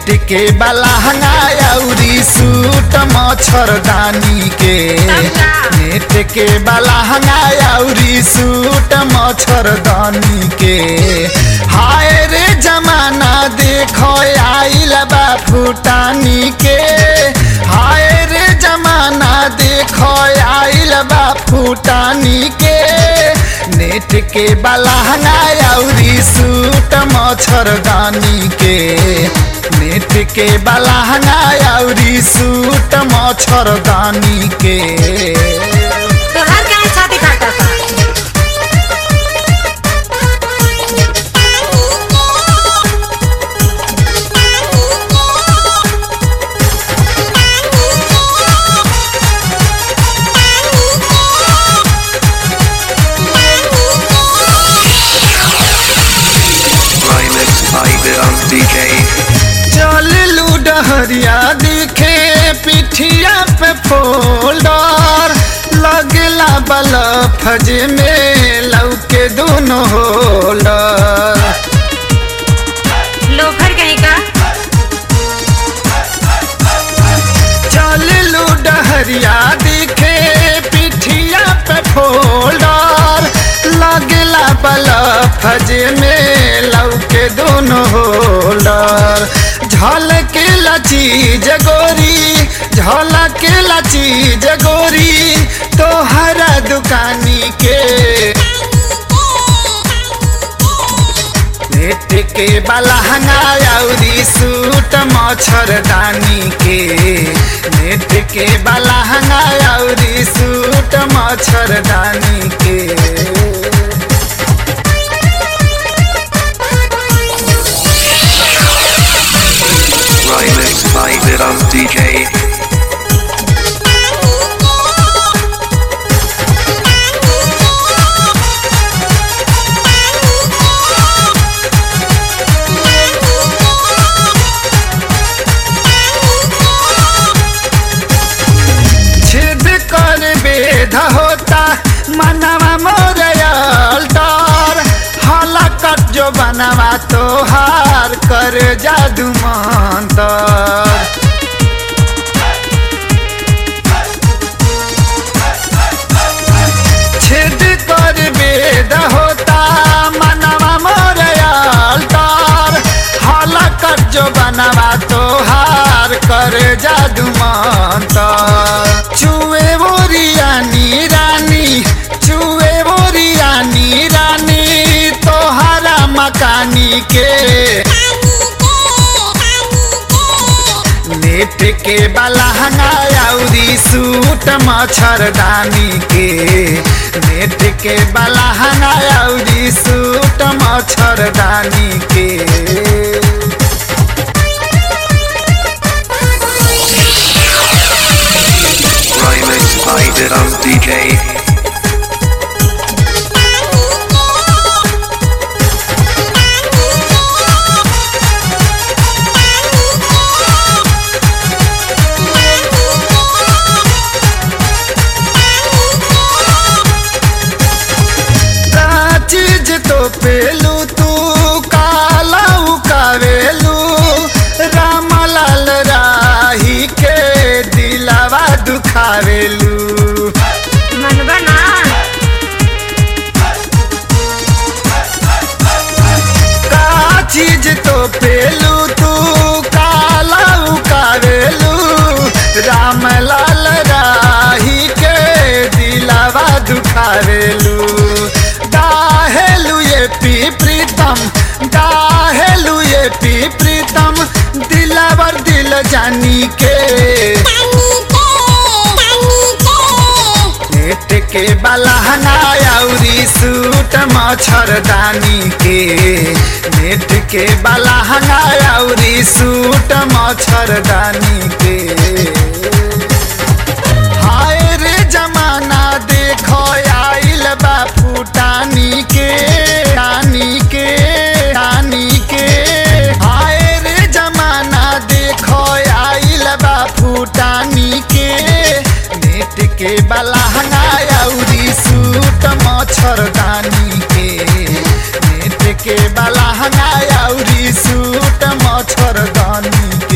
Net के बलहंगा अउरी suit मच्छरदानी के नेट के बलहंगा अउरी सूट मच्छरदानी के हाय रे जमाना देखो आइल बा फुटानी के हाय रे जमाना देखो आइल बा फुटानी के नेट के बलहंगा अउरी सूट मच्छरदानी के नेट के बलहंगा अउरी सूट मच्छरदानी के तोहार काहे छाती फाटता Remix by Viram DJ. चल लूडहरिया दिखे पिठिया पे फोल्डर लगला बलफ जे में लौके दोनों होल्डर लोफर कहीं का चल लूडहरिया दिखे पिठिया पे फोल्डर लगला बलफ जे में लौके दोनों होल्डर झलक लची जगोरी झलक लची जगोरी तोहरा दुकानी के नेट के बलहंगा अउरी सूट मच्छरदानी के नेट के बलहंगा अउरी सूट मच्छरदानी के Remix by Viram DJ. छेद कर बेध होता मनवा मोरयल डर हलाकत जो बनवा तोहार कर जादू मंतर छेद कर बेद होता मनवा मोरयल डर हलाकत जो बनवा तोहार कर जादू मंतर चुए बोरियानी रानी चुए बोरियानी रानी तोहारा मकानी के नेट के बलहंगा अउरी सूट मच्छरदानी के नेट के बलहंगा अउरी सूट मच्छरदानी के Remix by Viram DJ. का चीज तो पेलू तू काला उकावेलू रामलाल राही के दिलावा दुखावेलू मनबा ना का चीज तो पेलू तू काला उकावेलू रामलाल राही के दिलावा दुखावेलू दाहेलू ये पी प्रीतम दाहेलू ये पी प्रीतम दिलावर दिल जानी के नेट के बलहंगा अउरी सूट मच्छरदानी के नेट के बलहंगा अउरी सूट मच्छरदानी के हाय रे जमाना देखो आइल बा फुटानी के रानी के रानी के हाय रे जमाना देखो आइल बा फुटानी के नेट के बलहंगा अउरी सूट मच्छरदानी के नेट के बलहंगा अउरी सूट मच्छरदानी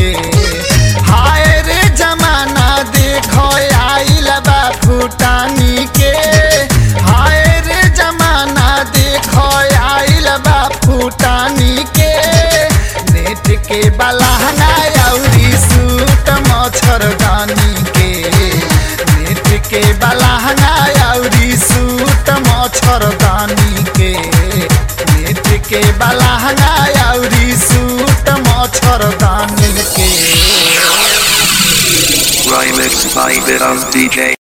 बलहंगा अउरी सूट मच्छरदानी के नेत्र के बलहंगा अउरी सूट मच्छरदानी के Remix by Vidam DJ.